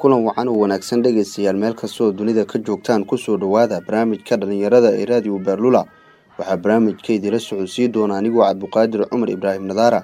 kulan wacan oo wanaagsan dhegaystayaal meel kastoo dunida ka joogtaan kusoo dhowaada barnaamijka dhallinyarada ee raadiyo beerlula waxaa barnaamijka idila socodsiin doona anigoo cabduqaadir cumar ibraahim nadaara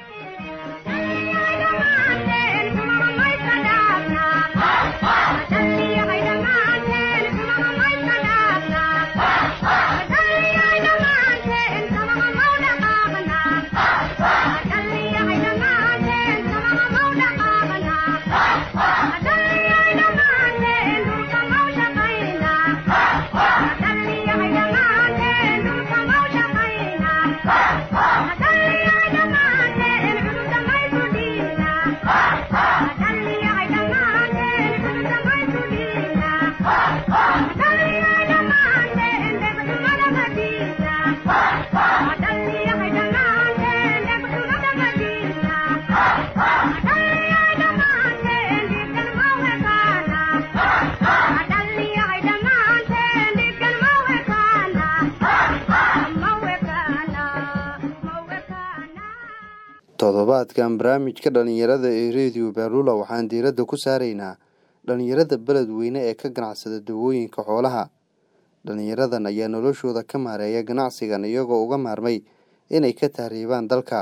toddobaadkan barnaamijka dhallinyarada ee rediyo beerlula waxaan diiradda ku saaraynaa dhallinyarada beledweyne ee ka ganacsada dawooyinka xoolaha dhallinyaradan ayaa noloshooda ka maareeya ganacsigan iyagoo uga maarmay inay ka tahriibaan dalka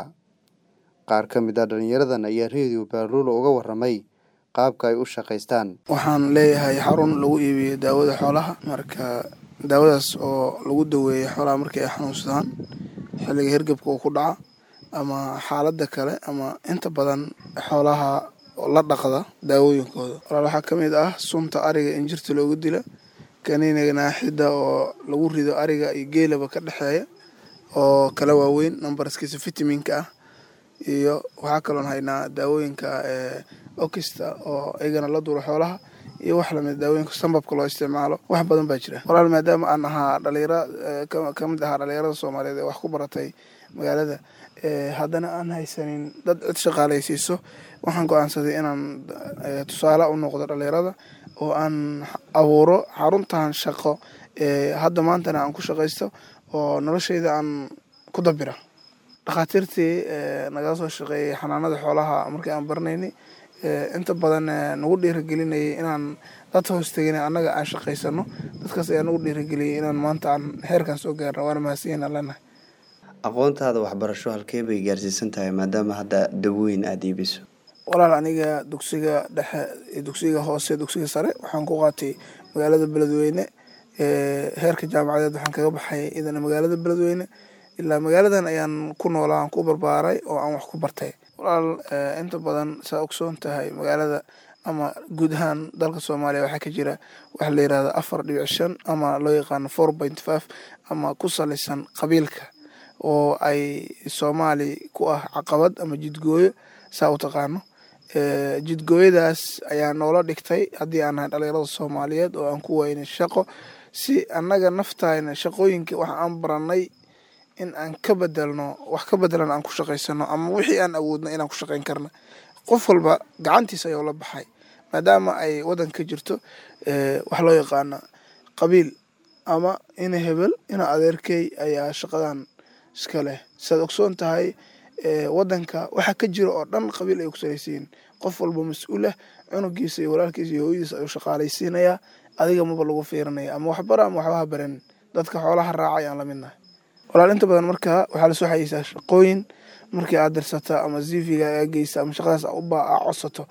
qaar ka mid a dhallinyaradan ayaa rediyo beerlula uga waramay qaabka ay u shaqaystaan waxaan leeyahay xarun lagu iibiyo daawada xoolaha marka daawadaas oo lagu daweeyo xoolaha markii ay xanuunsadaan xilliga hergebka uu ku dhaca ama xaaladda kale ama inta badan xoolaha la dhaqda daawooyinkooda walaal waxaa ka mid ah sunta ariga in jirta loogu dila kaniiniga naaxidda oo lagu rido ariga iyo geelaba ka dhexeeya oo kala waaweyn numbarskiisa vitaminka ah iyo waxaa kaloon haynaa daawooyinka okista oo iyagana la duuro xoolaha iyo wax lamid daawooyinka sambabka loo isticmaalo wax badan baa jira walaal maadaama aan ahaa dhalinyaro kamid ahaa dhalinyarada soomaaliyeed ee wax ku baratay magaalada haddana aan haysanin dad cid shaqaalaysiiso waxaan go-aansaday inaan tusaale u noqdo dhalinyarada oo aan abuuro xaruntan shaqo hadda maantana aan ku shaqaysto oo nolosheyda aan ku dabira dhakhaatiirtii nagala soo shaqeeyay xanaanada xoolaha markii aan baranaynay inta badan nagu dhiiragelinayay inaan dad hoostegin annaga aan shaqaysano dadkaas ayaa nagu dhiirageliyay inaan maanta aan heerkan soo gaarno waana mahadsanyahin leenahay aqoontaada waxbarasho halkee bay gaarsiisan tahay maadaama hadda dawooyin aada iibiso walaal aniga dugsiga dhexe dugsiga hoose dugsiga sare waxaan ku qaatay magaalada beledweyne heerka jaamacadeed waxaan kaga baxay idana magaalada beledweyne ilaa magaaladan ayaan ku noolaa aan ku barbaaray oo aan wax ku bartay walaal inta badan saa ogsoon tahay magaalada ama guud ahaan dalka soomaaliya waxaa ka jira waxa la yirahda afar dhibic shan ama loo yaqaano four point five ama ku salaysan qabiilka oo ay soomaali ku ah caqabad ama jidgooyo saa u taqaano jidgooyadaas ayaa noola dhigtay haddii aan nahay dhalinyarada soomaaliyeed oo aan ku weynay shaqo si annaga naftayna shaqooyinka wax aan baranay in aan ka bedelno wax ka bedelan aan ku shaqaysano ama wixii aan awoodno inaan ku shaqayn karna qof walba gacantiisa ayuu la baxay maadaama ay waddan ka jirto wax loo yaqaana qabiil ama ina hebel ina adeerkey ayaa shaqadan iska leh saad ogsoon tahay waddanka waxaa ka jira oo dhan qabiil ay ku salaysiin qof walba mas-uulah cunugiisa iyo walaalkiisa iyo hooyadiisa ayuu shaqaalaysiinayaa adiga maba lagu fiirinaya ama waxbara ama waxbaha baran dadka xoolaha raaca ayaan la midnahay walaal inta badan markaa waxaa lasoo xayeysaa shaqooyin markii aad dirsata ama ziviga aa geysa ama shaqadaas uba aa codsato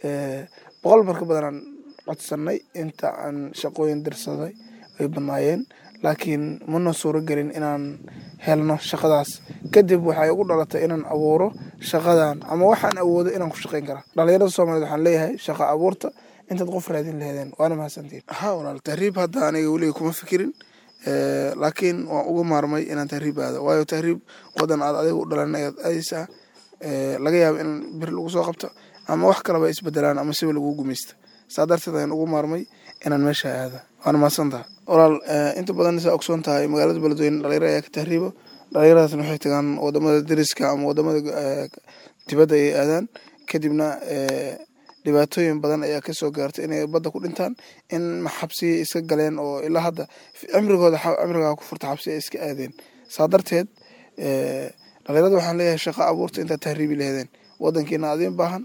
boqol marka badanaan codsanay inta aan shaqooyin dirsaday ay badnaayeen laakiin mana suuro gelin inaan helno shaqadaas kadib waxay ugu dhalatay inaan abuuro shaqadan ama waxaan awoodo inaan ku shaqayn kara dhalinyarada soomaliyeed waxaan leeyahay shaqa abuurta intaad qof raadin laheedeen waana mahadsantiin ha walaal tahriib hadda aniga weliga kuma fikirin laakiin waan uga maarmay inaan tahriib aado waayo tahriib wadan aad adiga u dhalan ayaad aadeysaa laga yaabo in bir lagu soo qabto ama wax kaleba isbedelaan ama siba lagu gumeysta saa darteed ayaan ugu maarmay inaan meesha aada waana mahadsantaha walaal inta badan saa ogsoon tahay magaalada beledweyne dhalinyaro ayaa ka tahriibo dhalinyaradaasna waxay tagaan wadamada dariska ama wadamada dibadda ay aadaan kadibna dhibaatooyin badan ayaa kasoo gaartay inay badda ku dhintaan in xabsiya iska galeen oo ilaa hadda cimrigooda cimrigaa ku furta xabsi ay iska aadeen saa darteed dhalinyarada waxaan leeyahay shaqa abuurta intaad tahriibi laheedeen wadankiina adiin baahan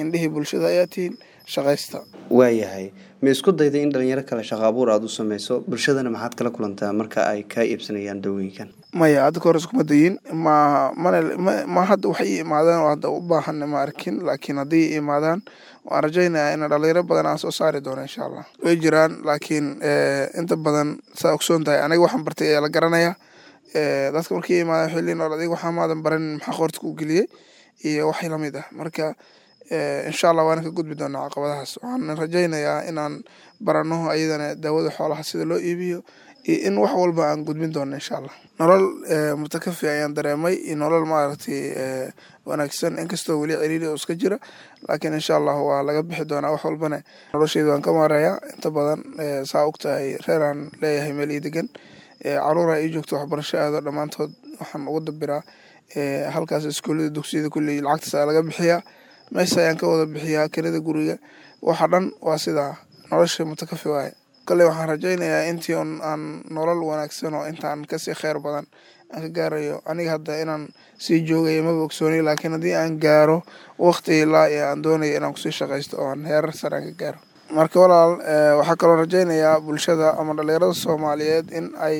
indhihii bulshada ayaa tihiin shaqaysta waayahay ma isku dayday in dhalinyaro kale shaqo abuur aada u sameyso bulshadana maxaad kala kulantaa marka ay kaa iibsanayaan dawooyinkan maya hadda kahor iskuma dayin ma mana ma hadda waxay ii imaadaan oo hadda u baahan ma arkin laakiin haddii ii imaadaan waan rajaynayaa in dhalinyaro badan aan soo saari doono insha allah way jiraan laakiin inta badan saa ogsoon tahay aniga waxaan bartay ayaa la garanayaa dadka markii imaadaan waxay leeyihin or adiga waxaa maadan baranin maxaa qoorta ku geliyey iyo waxay lamid ah marka insha allah waana ka gudbi doonaa caqabadahaas waxaan rajaynayaa inaan barano ayadana daawada xoolaha sida loo iibiyo iyo in wax walba aan gudbin doono insha allah nolol mutakafi ayaan dareemay iyo nolol maaragtay wanaagsan inkastoo weli ciriiri oo iska jira laakiin insha allah waa laga bixi doonaa wax walbana nolosheyda waan ka maareeyaa inta badan saa og tahay reeraan leeyahay meel ii degan caruura ii joogto waxbarasho aado dhammaantood waxaan ugu dabiraa halkaas iskuullada dugsiyada kulley lacagtaas laga bixiyaa meesha ayaan ka wada bixiyaa kelida guriga waxa dhan waa sidaa nolosha mutakafi waaye kale waxaan rajaynayaa intii on aan nolol wanaagsan oo intaan kasii kheyr badan aan ka gaarayo aniga hadda inaan sii joogaya maba ogsoonay laakiin haddii aan gaaro waqti ilaa iyo aan doonaya inaan kusii shaqaysto oo aan heerar sare aan ka gaaro marka walaal waxaa kaloo rajaynayaa bulshada ama dhalinyarada soomaaliyeed in ay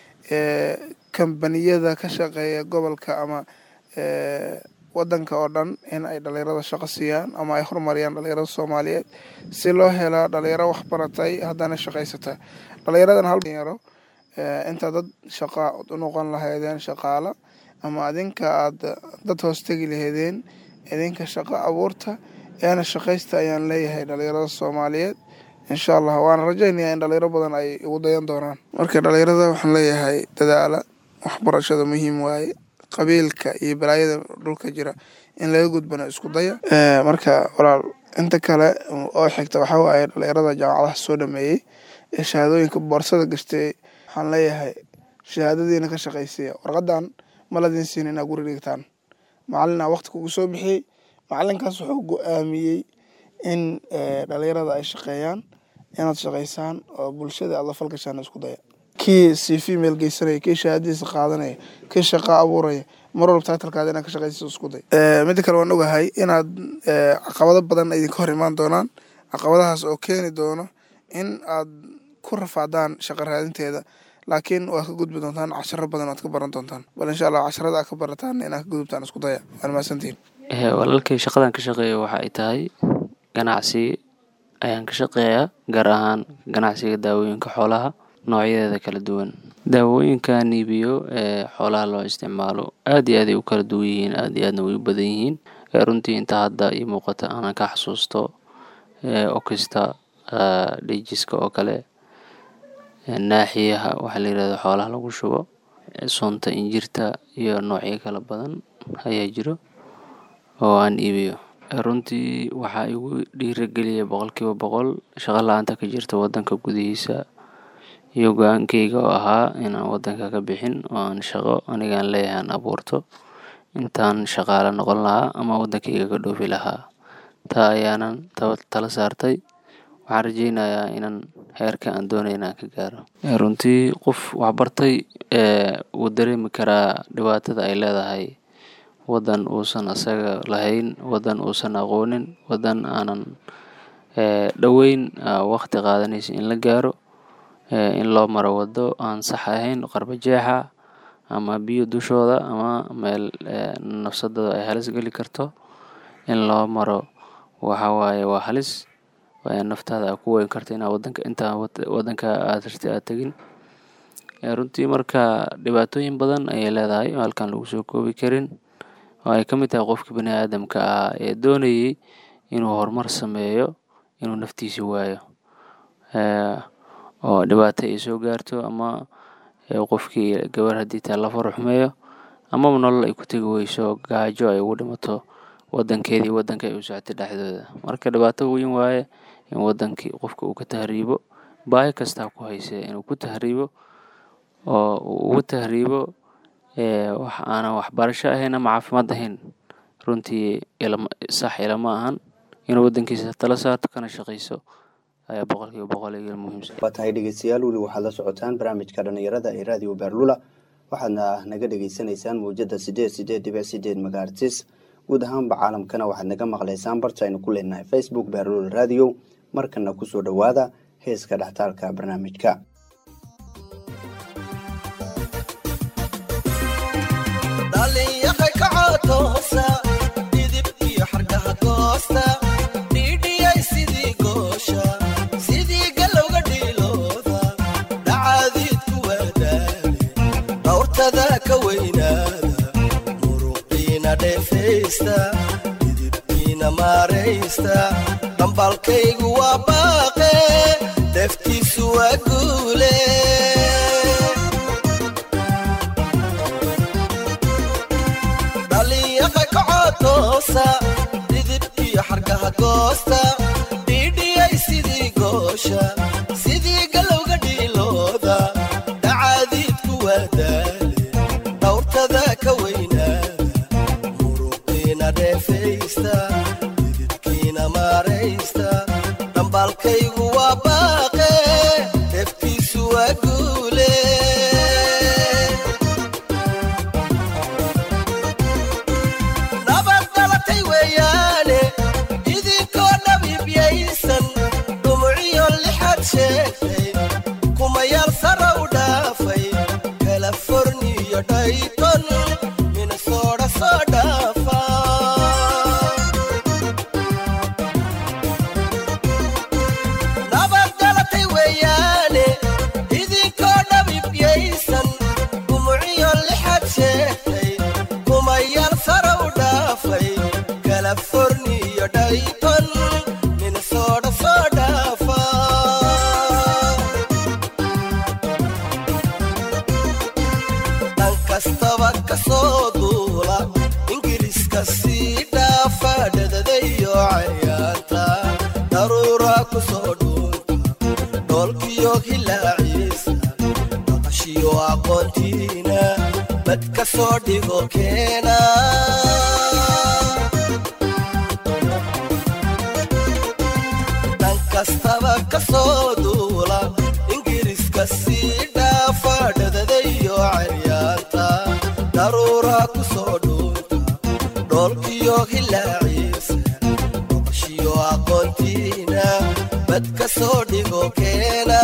kambaniyada ka shaqeeya gobolka ama wadanka oo dhan in ay dhalinyarada shaqo siiyaan ama ay horumariyaan dhalinyarada soomaaliyeed si loo hela dhalinyaro waxbaratay haddana shaqaysata dhalinyaradan hal dhalinyaro inta dad shaqa u noqon lahaydeen shaqaala ama adinka aada dad hoos tegi lahaydeen idinka shaqo abuurta eena shaqaysta ayaan leeyahay dhalinyarada soomaaliyeed insha allah waana rajaynayaa in dhalinyaro badan ay ugu dayan doonaan marka dhalinyarada waxaan leeyahay dadaala waxbarashada muhiim waaye qabiilka iyo balaayada dhulka jira in laga gudbana isku daya marka walaal inta kale oo xigta waxaa waaye dhalinyarada jaamacadaha soo dhameeyey ee shahaadooyinka boorsada gashtay waxaan leeyahay shahaadadiina ka shaqaysiya warqadan ma ladin siin inaa guri dhigtaan macalina waqti kugu soo bixiyey macalinkaas wuxuu go-aamiyey in dhalinyarada ay shaqeeyaan inaad shaqaysaan oo bulshada aad la falgashaan isku daya kii c female geysanaya kii shahaadadiisa qaadanaya kii shaqa abuuraya mar walba taitalkaada inaad ka shaqaysiiso isku day midda kale waan ogahay inaad caqabado badan idinka hor imaan doonaan caqabadahaas oo keeni doono in aad ku rafaadaan shaqa raadinteeda laakiin waad ka gudbi doontaan casharo badan oad ka baran doontaan bal insha allah casharada aad ka barataan inaad ka gudubtaan isku daya waan mahadsantihin walaalkay shaqadan ka shaqeeya waxa ay tahay ganacsi ayaan ka shaqeeyaa gaar ahaan ganacsiga daawooyinka xoolaha noocyadeeda kala duwan daawooyinkan iibiyo ee xoolaha loo isticmaalo aad iyo aad ay u kala duwan yihiin aad iyo aadna way u badan yihiin runtii inta hadda ii muuqata aanan ka xasuusto okista dhijiska oo kale naaxiyaha waxaa la yirahdo xoolaha lagu shubo sunta injirta iyo noocyo kala badan ayaa jiro oo aan iibiyo runtii waxaa igu dhiirageliya boqolkiiba boqol shaqo la-aanta ka jirta wadanka gudihiisa iyo go-aankeyga oo ahaa inaan wadanka ka bixin oo aan shaqo anigaan leeyahay aan abuurto intaan shaqaale noqon lahaa ama wadankeyga ka dhoofi lahaa taa ayaanan tala saartay waxaan rajeynayaa inaan heerka aan doonay inaan ka gaaro runtii qof waxbartay wuu dareemi karaa dhibaatada ay leedahay wadan uusan asaga lahayn wadan uusan aqoonin wadan aanan dhoweyn waqti qaadanaysa in la gaaro in loo maro wado aan sax ahayn qarbajeexa ama biyo dushooda ama meel nafsadooda ay halis geli karto in loo maro waxa waaye waa halis naftaada aa ku weyn karta inaa wadanka intaa wadanka aad rarti aad tegin runtii marka dhibaatooyin badan ayay leedahay oo halkan lagu soo koobi karin oo ay ka mid tahay qofka bani aadamka ah ee doonayay inuu horumar sameeyo inuu naftiisi waayo oo dhibaato ay soo gaarto ama qofkii gabar haddii taa la far xumeeyo amaba nolol ay ku tegi weyso gaajo ay ugu dhimato wadankeedii wadanka ay u socotay dhexdooda marka dhibaato weyn waaye in wadankii qofka uu ka tahriibo baahi kastaa ku hayse inuu ku tahriibo oo uu ugu tahriibo wax aanan waxbarasho ahayn ama caafimaad ahayn runtii sax ilama ahan inuu wadankiisa tala saarto kana shaqayso ayaa boqolkiiba boqol iga muhiimsan waa tahay dhegeystayaal weli waxaad la socotaan barnaamijka dhalinyarada ee raadiyo beerlula waxaadna naga dhegeysanaysaan mawjada sideed sideed dhibic sideed magaartis guud ahaanba caalamkana waxaad naga maqlaysaan barta aynu ku leenahay facebook beerlul radio markana kusoo dhowaada heeska dhextaalka barnaamijka didibkiina maaraysta dhambalkaygu waa baaqe deftiisu waa guule dhalinyaqa kacotoosa didibkiyo xargaha goosta dhiidhiyay sidii goosha sidii galowga dhiilooda dhacaadiidku waa daale dhawrtada ka weynaada didibkiina maaraysta dhambalkaygu waa baaqe deftiisu waa guule nabad dhalatay weeyaane idinkoo dhabiibyaysan dhumuciyo lixaad sheegtay kumayaal sara u dhaafay kalaforniyo dhayton minnesooda soo dhaafa californiyo dhayton minnesooda soo dhaafa dhan kastaba ka soo duula ingiriiska sii dhaafa dhadadayo cayaanta daruura ku soo dhuunta dhoolkiyo hilaaciisa maqashiyo aqoontiina bad ka soo dhigo keena dhan kastaba ka soo duula ingiriiska sii dhaafa dhadadayo caryaanta daruura ku soo dhuunta dhoolkiyo hilaaciisa maqashiyo aqoontiina bad ka soo dhigo keena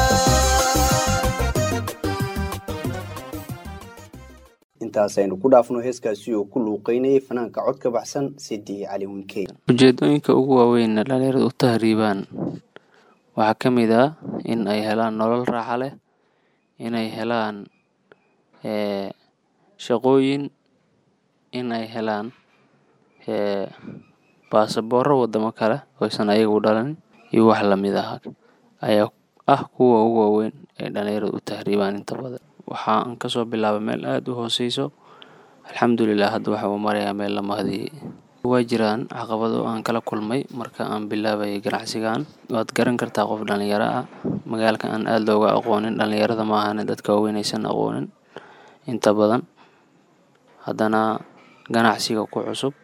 intaas aynu ku dhaafno heeskaasi oo ku luuqeynayay fanaanka cod ka baxsan sidii cali winkey ujeedooyinka ugu waaweyn ee dhalinyaradu u tahriibaan waxaa ka mid ah in ay helaan nolol raaxa leh inay helaan ee, shaqooyin in ay helaan ee, baasaboorro wadamo kale oo aysan ayagu dhalanin iyo wax lamid ah ayaa ah kuwa ugu waaweyn ee dhalinyaradu u tahriibaan inta badan waxaan kasoo bilaabay meel aada u hooseyso alxamdulilah hadda waxa uu marayaa meel la mahadiyey waa jiraan caqabado aan kala kulmay marka aan bilaabayay ganacsigan waad garan kartaa qof dhalinyaro ah magaalka aan aada looga aqoonin dhalinyarada ma ahane dadka waaweyn aysan aqoonin inta badan haddana ganacsiga ku cusub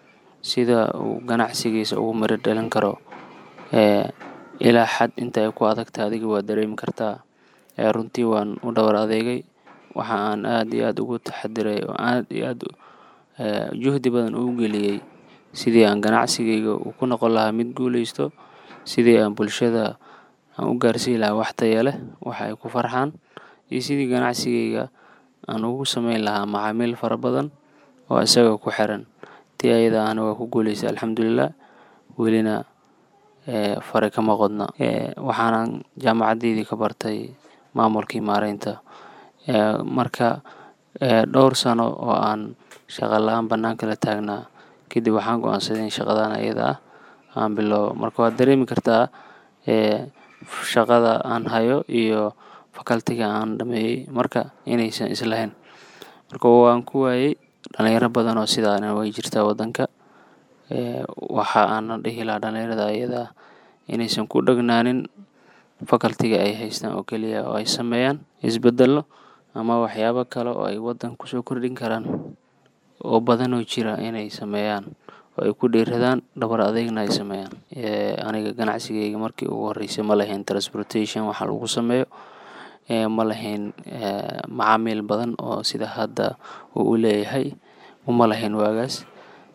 sida uu ganacsigiisa ugu miro dhalin karo ee ilaa xad inta ay ku adagta adiga waa dareemi kartaa ee runtii waan u dhowr adeegay waxa aan aada iyo aada ugu taxadiray oo aada iyo aada ee, juhdi badan ugu geliyey sidii aan ganacsigayga uu ku noqon lahaa mid guuleysto sidii aan bulshada aan u gaarsiin lahaa wax taya leh waxa ay ku farxaan iyo sidii ganacsigayga aan ugu sameyn lahaa macaamiil fara badan oo isaga ku xiran tii ayada ahna waa ku guuleystay alxamdulilah welina ee, fare kama qodna ee, waxaanan jaamacadeydii ka bartay maamulkii maareynta ee, marka ee, dhowr sano oo aan shaqa la-aan banaanka la taagnaa kadib waxaan go-aansaday in shaqadan ayada ah aan biloobo marka waad dareemi kartaa ee, shaqada aan hayo iyo fakaltiga aan dhameeyey marka inaysan islahayn marka waan ku waayey dhalinyaro badan oo sidaana way jirtaa wadanka ee, waxa aana dhihi lahaa dhalinyarada ayada ah inaysan ku dhagnaanin fakaltiga ay haystaan oo keliya oo ay sameeyaan isbedelo ama waxyaabo kale oo ay wadan kusoo kordhin karaan oo badan oo jira inay sameeyaan oo ay ku dhiiradaan dhabar adeegna ay sameeyaan ee, aniga ganacsigayga markii ugu horeysay ma lahayn transportation waxa lagu sameeyo ee, ma lahayn ee, macaamiil badan oo sida hadda uu u leeyahay uma lahayn waagaas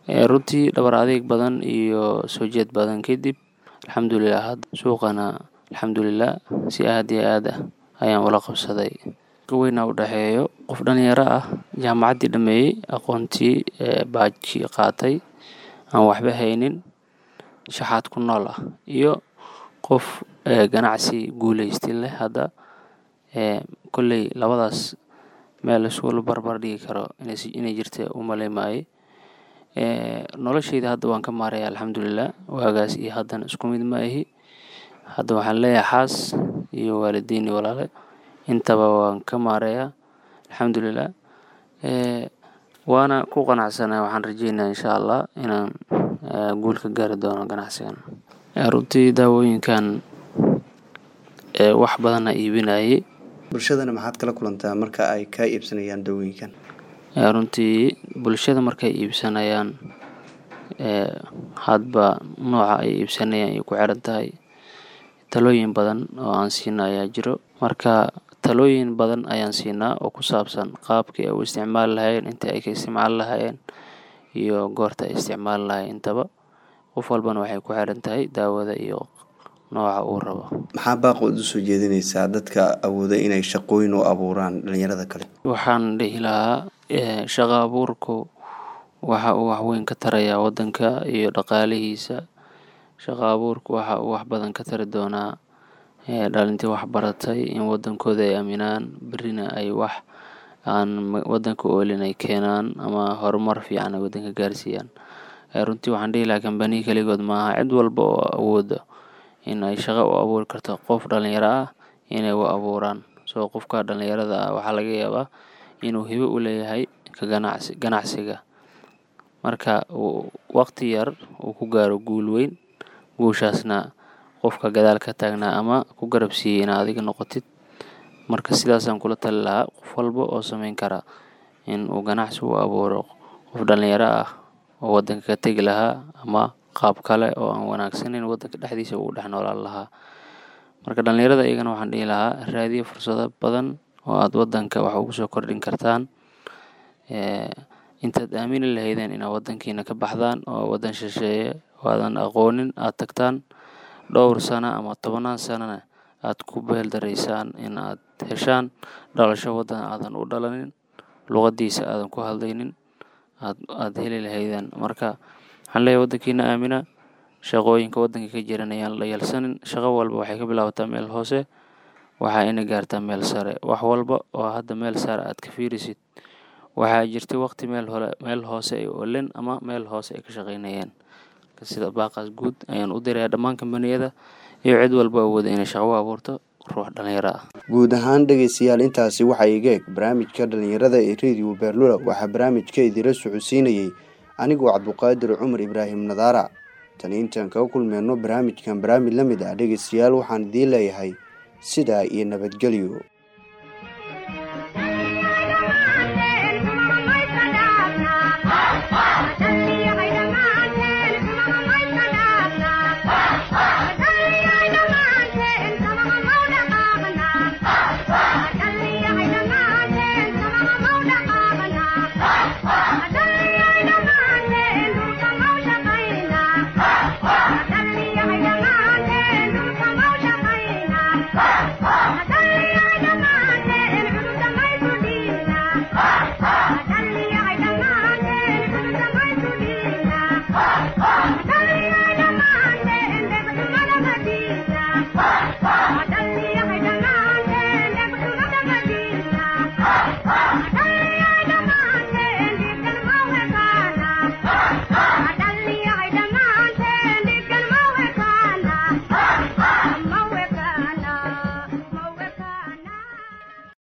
runtii dhabar adeeg badan iyo soo jeed badan kadib alxamdulilah hadda suuqana alxamdulilah si aad iyo aad ah ayaan ula qabsaday weyna u dhexeeyo qof dhalinyaro ah jaamacaddii dhameeyey aqoontii baajkii qaatay aan waxba haynin shaxaad ku nool ah iyo qof ganacsi guuleysti leh hadda kolley labadaas meel isula barbar dhigi karo inay jirta u malay maaye nolosheyda hadda waan ka maaraya alxamdulilah waagaas iyo haddana isku mid ma ahi hadda waxaan leeyahay xaas iyo waalidiin iyo walaale intaba waan ka maareeyaa alxamdulilah waana ku qanacsana waxaan rajeynaya insha allah inaan guul ka gaari doono ganacsigan runtii daawooyinkan wax badana iibinayay bulshadana maxaad kala kulantaa marka ay kaa iibsanayaan daawooyinkan runtii bulshada markay iibsanayaan hadba nooca ay iibsanayaan ay ku xiran tahay talooyin badan oo aan siina ayaa jiro marka talooyin badan ayaan siinaa oo ku saabsan qaabkii ay u isticmaali lahaayeen intii ay ka isticmaali lahaayeen iyo goorta ay isticmaali lahayen intaba qof walbana waxay ku xiran tahay daawada iyo nooca uu rabo maxaa baaqood usoo jeedinaysaa dadka awooda inay shaqooyin u abuuraan dhalinyarada kale waxaan dhihi lahaa shaqo abuurku waxa uu waxweyn ka tarayaa waddanka iyo dhaqaalihiisa shaqo abuurku waxa uu wax badan ka tari doonaa dhalintii wax baratay in waddankooda ay aaminaan berrina ay wax aan waddanka oolin ay keenaan ama horumar fiican ay waddanka gaarsiiyaan runtii waxaan dhihi lahaa kambaniya keligood maaha cid walba oo awooda in ay shaqo u abuuri karto qof dhalinyaro ah inay u abuuraan soo qofka dhalinyarada ah waxaa laga yaabaa inuu hibo u leeyahay ka ganacsi ganacsiga marka waqti yar uu ku gaaro guul weyn guushaasna qofka gadaal ka taagnaa ama ku garab siiyey ina adiga noqotid marka sidaasaan kula tali lahaa qof walba oo sameyn kara in uu ganacsi u abuuro qof dhalinyaro ah oo waddanka ka tegi lahaa ama qaab kale oo aan wanaagsaneyn waddanka dhexdiisa uu dhex noolaan lahaa marka dhalinyarada iyagana waxaan dhihi lahaa raadiyo fursado badan oo aad waddanka wax ugu soo kordhin kartaan intaad aamini lahaydeen inaad waddankiina ka baxdaan oo waddan shisheeye oo aadan aqoonin aad tagtaan dhowr sano ama tobannaan sanona aad ku beeldaraysaan in aad heshaan dhalasho waddan aadan u dhalanin luqadiisa aadan ku hadlaynin aad aad heli lahaydeen marka waxaan leeyahay waddankiina aamina shaqooyinka waddanka ka jiran ayaan la yeelsanin shaqo walba waxay ka bilaabataa meel hoose waxaa ina gaartaa meel sare wax walba oo hadda meel sare aad ka fiirisid waxaa jirtay waqti meel hore meel hoose ay oolen ama meel hoose ay ka shaqaynayeen sida baaqaas guud ayaan u diraya dhammaan kambaniyada iyo cid walba awooda inay shaqo u abuurto ruux dhalinyaro ah guud ahaan dhegaystayaal intaasi waxaa iga eg barnaamijka dhalinyarada ee rediyo beerlula waxaa barnaamijka idila socodsiinayey anigoo cabduqaadir cumar ibraahim nadaara tani intaan kaga kulmeyno barnaamijkan barnaamij la mid ah dhegaystayaal waxaan idiin leeyahay sidaa iyo nabadgelyo